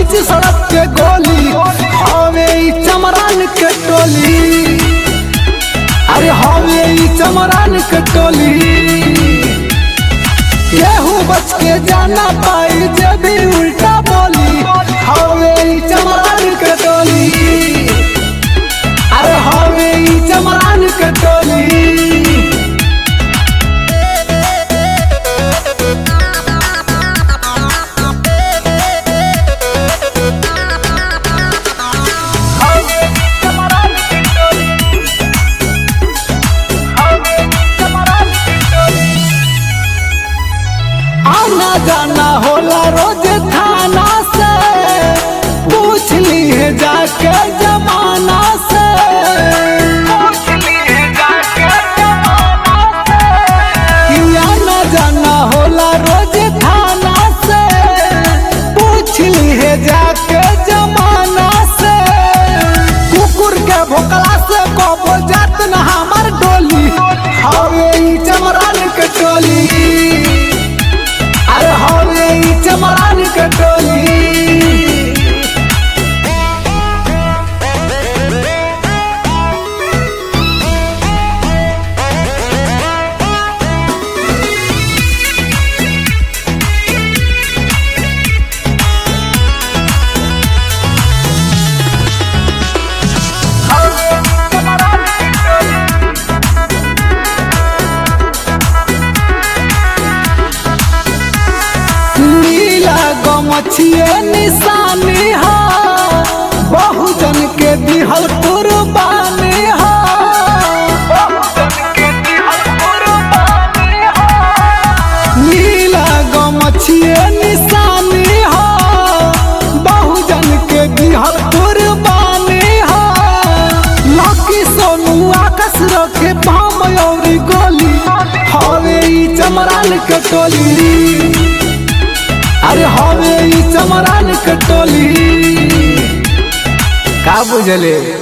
बीच सड़क के गोली हवे ई चमरान के टोली अरे हवे ई चमरान के टोली केहू बच के जाना पाई जे भी उल्टा बोली हवे ई चमरान के टोली अरे हवे ई चमरान के टोली आना जाना होला रोज थाना से पूछ ली है जाके जमाना से कि आना जाना होला रोज थाना से पूछ ली है जाके जमाना से कुकुर के भोकला से कबो जात न हमार डोली हवे ई चमरान के टोली अरे हवे ई चमरान के टोली नीला गमछिए निशानी हा बहुजन के दिहल कुर्बानी हा नीला गमछिए निशानी हा बहुजन के दिहल कुर्बानी हा लकी सोनू आकाश रखे पाम और गोली हवे ई चमरान के टोली अरे हवे ई चमरान के टोली का बुझले